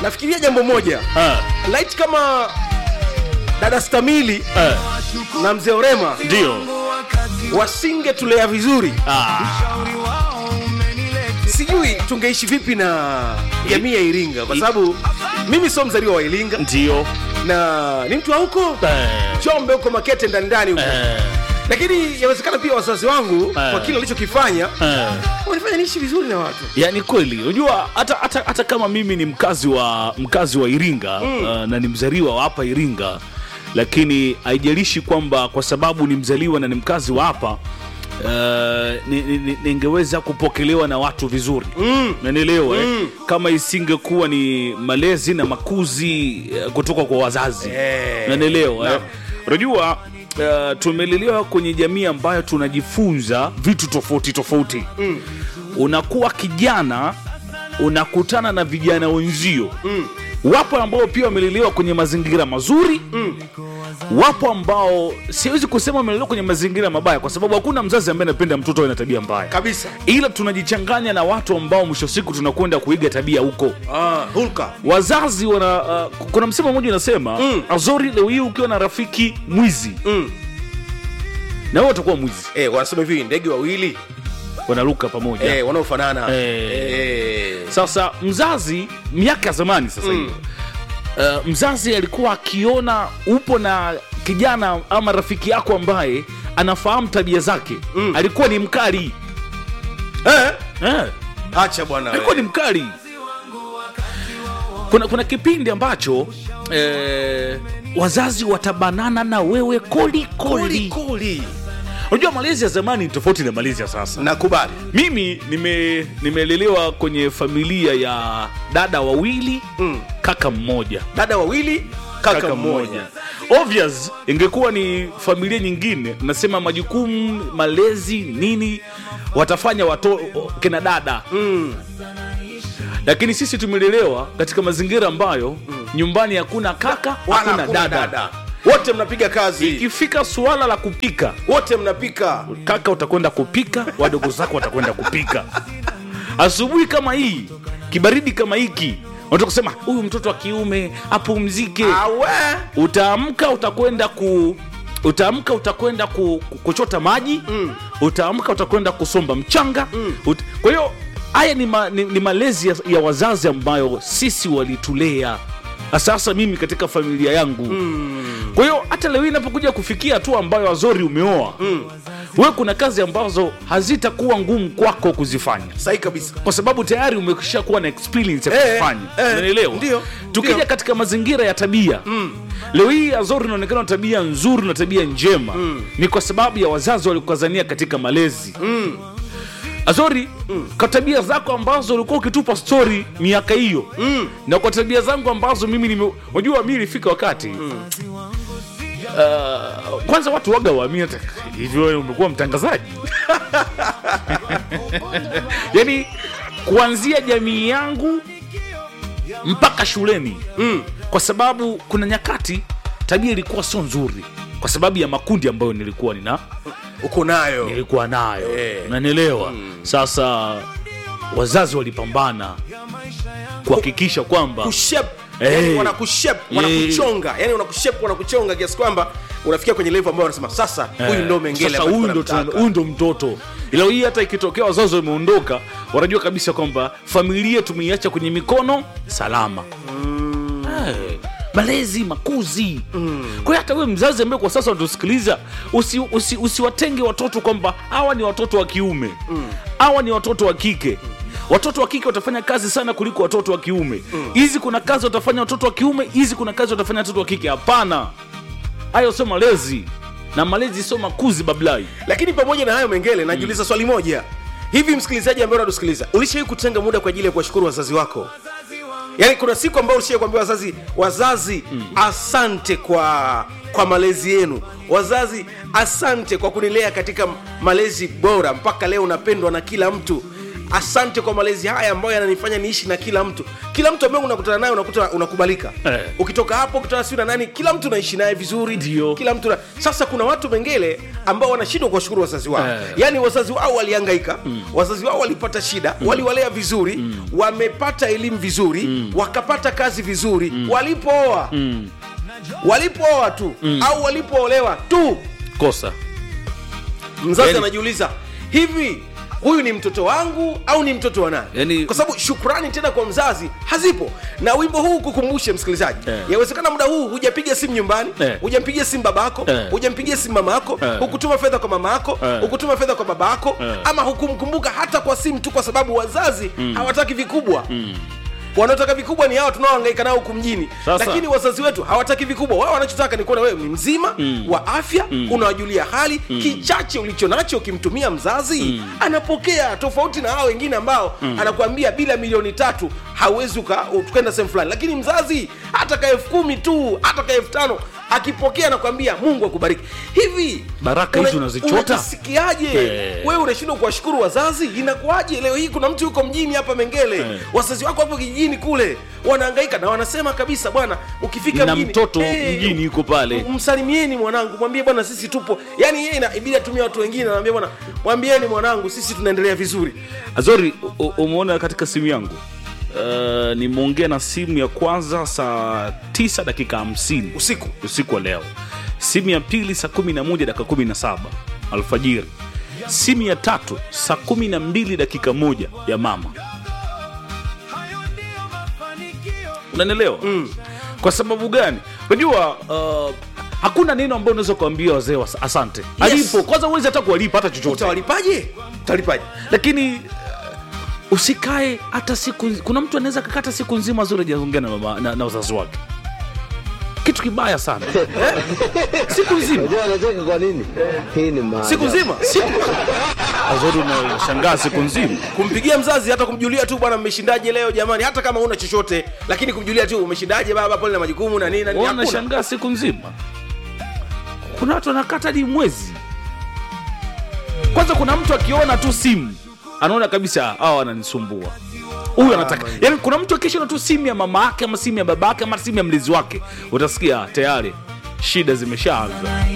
nafikiria jambo moja Ah, light kama dada stamili ah, na mzee orema ndio wasingetulea vizuri Ah, sijui tungeishi vipi na jamii ya iringa kwa sababu mimi sio mzaliwa wa iringa ndio na ni mtu wa huko Eh, chombe huko makete ndani ndani huko eh, lakini yawezekana pia wazazi wangu kwa kile walichokifanya eh. wanifanya niishi vizuri na watu yani kweli unajua hata, hata, hata kama mimi ni mkazi wa mkazi wa iringa mm. uh, na ni mzaliwa wa hapa iringa lakini haijalishi kwamba kwa sababu ni mzaliwa na ni mkazi wa hapa Uh, ni- ni- ni- ningeweza kupokelewa na watu vizuri mm. nanielewa mm. eh? kama isingekuwa ni malezi na makuzi uh, kutoka kwa wazazi Eh, nanielewa eh? naam. unajua uh, tumelelewa kwenye jamii ambayo tunajifunza vitu tofauti tofauti mm. unakuwa kijana unakutana na vijana wenzio mm. wapo ambao pia wamelelewa kwenye mazingira mazuri mm. wapo ambao siwezi kusema wamelelewa kwenye mazingira mabaya kwa sababu hakuna mzazi ambaye anapenda mtoto awe na tabia mbaya kabisa ila tunajichanganya na watu ambao mwisho wa siku tunakwenda kuiga tabia huko ah, hulka wazazi wana uh, kuna msemo mmoja unasema mm. azori leo hii ukiwa na rafiki mwizi mm. na wewe utakuwa mwizi eh, wanasema hivi ndege wawili wanaruka pamoja eh, wanaofanana Eh. eh. sasa mzazi miaka ya zamani sasa hivi uh, mzazi alikuwa akiona upo na kijana ama rafiki yako ambaye anafahamu tabia zake mm. alikuwa ni mkali Eh? eh, acha bwana alikuwa we. ni mkali kuna, kuna kipindi ambacho eh, wazazi watabanana na wewe koli Koli, koli koli. unajua malezi ya zamani ni tofauti na malezi ya sasa nakubali mimi nime nimelelewa kwenye familia ya dada wawili Mm. kaka mmoja dada wawili kaka, mmoja obvious ingekuwa ni familia nyingine nasema majukumu malezi nini watafanya wato kina dada mm. lakini sisi tumelelewa katika mazingira ambayo nyumbani hakuna kaka wala hakuna hakuna dada. dada wote mnapiga kazi ikifika suala la kupika wote mnapika kaka utakwenda kupika wadogo zako watakwenda kupika asubuhi kama hii kibaridi kama hiki unataka kusema huyu mtoto wa kiume apumzike awe utaamka utakwenda ku utaamka utakwenda ku, ku, kuchota maji mm. utaamka utakwenda kusomba mchanga mm. Ut, kwa hiyo haya ni, ma, ni, ni malezi ya, ya wazazi ambayo sisi walitulea Na sasa mimi katika familia yangu mm. kwa hiyo hata leo hii inapokuja kufikia hatua ambayo azori umeoa mm. we kuna kazi ambazo hazitakuwa ngumu kwako kuzifanya sahi kabisa kwa sababu tayari umekisha kuwa na experience ya Eh, kufanya eh, unanielewa ndio, tukija ndio. katika mazingira ya tabia mm. leo hii azori inaonekana na tabia nzuri na tabia njema mm. ni kwa sababu ya wazazi walikukazania katika malezi mm. azori mm. kwa tabia zako ambazo ulikuwa ukitupa stori miaka hiyo mm. na kwa tabia zangu ambazo mimi nime unajua mi ilifika wakati mm. Uh, kwanza watu waga waamini hata hivyo wewe umekuwa mtangazaji yani kuanzia jamii yangu mpaka shuleni mm. kwa sababu kuna nyakati tabia ilikuwa sio nzuri kwa sababu ya makundi ambayo nilikuwa nina uko nayo nilikuwa nayo Eh. nanielewa mm. sasa wazazi walipambana kuhakikisha kwamba kushep Eh. yani wanakushep Eh. wanakuchonga yani wanakushep wanakuchonga kiasi kwamba unafikia kwenye level ambayo wanasema sasa huyu ndo mengele sasa ambaye huyu ndo tunamtaka. tuna- huyu ndo mtoto ila hii hata ikitokea wazazi wameondoka wanajua kabisa kwamba familia tumeiacha kwenye mikono salama Eh, malezi makuzi mm. kwa hiyo hata wewe mzazi ambaye kwa sasa unatusikiliza usiwatenge usi, usiwatenge watoto kwamba hawa ni watoto wa kiume hawa ni watoto wa kike watoto wa kike watafanya kazi sana kuliko watoto wa kiume hizi kuna kazi watafanya watoto wa kiume hizi kuna kazi watafanya watoto wa kike hapana hayo sio malezi na malezi sio makuzi bablai lakini pamoja na hayo mengele najiuliza swali moja hivi msikilizaji ambaye unatusikiliza ulishawai kutenga muda kwa ajili ya kuwashukuru wazazi wako yaani kuna siku ambayo ulishawai kuambia wazazi wazazi asante kwa kwa malezi yenu wazazi asante kwa kunilea katika malezi bora mpaka leo unapendwa na kila mtu asante kwa malezi haya ambayo yananifanya niishi na kila mtu kila mtu ambaye unakutana naye unakuta unakubalika Eh. ukitoka hapo ukutana siu na nani kila mtu unaishi naye vizuri Ndio. kila mtu na... sasa kuna watu mengele ambao wanashindwa kuwashukuru wazazi wao Eh. yaani wazazi wao walihangaika mm. wazazi wao walipata shida mm. waliwalea vizuri mm. wamepata elimu vizuri mm. wakapata kazi vizuri mm. walipooa mm. walipooa tu mm. au walipoolewa tu kosa mzazi Yani- anajiuliza hivi huyu ni mtoto wangu au ni mtoto wa nani Yani- kwa sababu shukrani tena kwa mzazi hazipo na wimbo huu kukumbushe msikilizaji Eh. yawezekana muda huu hujapiga simu nyumbani Eh. hujampigia simu babako Eh. hujampigia simu mama yako Eh. hukutuma fedha kwa mama yako Eh. hukutuma fedha kwa baba yako Eh. ama hukumkumbuka hata kwa simu tu kwa sababu wazazi hawataki vikubwa wanaotaka vikubwa ni hawa tunaohangaika nao huku mjini Sasa. lakini wazazi wetu hawataki vikubwa wao wanachotaka ni kuona wewe ni mzima mm. wa afya mm. unawajulia hali mm. kichache ulicho nacho ukimtumia mzazi mm. anapokea tofauti na hao wengine ambao mm. anakuambia bila milioni tatu hauwezi uka- tukaenda sehemu fulani lakini mzazi hata ka elfu kumi tu hata ka elfu tano akipokea anakwambia mungu akubariki hivi Baraka hizi unazichota? unajisikiaje Eh. wewe unashindwa kuwashukuru wazazi inakuwaje leo hii kuna mtu yuko mjini hapa mengele Eh. wazazi wako hapo kijijini kule wanahangaika na wanasema kabisa bwana ukifika na mjini mtoto eh, mjini yuko pale m- msalimieni mwanangu mwambie bwana sisi tupo yaani yeye inabidi atumia watu wengine anaambia bwana mwambieni mwanangu sisi tunaendelea vizuri azori u- u- umeona katika simu yangu uh, nimeongea na simu ya kwanza saa 9 dakika 50 usiku usiku wa leo simu ya pili saa 11 dakika 17 alfajiri simu ya tatu saa 12 dakika moja ya mama unanielewa mm. kwa sababu gani unajua uh, hakuna neno ambao unaweza kuambia wazee wa asante alipo kwanza uwezi hata kuwalipa hata chochote utawalipaje utawalipaje lakini uh, usikae hata siku kuna mtu anaweza kakata siku nzima zuri ajaongea na, mama- na, na wazazi wake kitu kibaya sana eh? siku nzima Unajua anacheka kwa nini? Hii ni maajabu. siku nzima azori unashangaa siku nzima kumpigia mzazi hata kumjulia tu bwana mmeshindaje leo jamani hata kama una chochote lakini kumjulia tu umeshindaje baba pole na majukumu na nini na nini hakuna. wanashangaa siku nzima kuna watu wanakata hadi mwezi kwanza kuna mtu akiona tu simu anaona kabisa hawa wananisumbua huyu anataka yani kuna mtu akishaona tu simu ya mama yake ama simu ya baba yake ama simu ya mlezi wake utasikia tayari shida zimeshaanza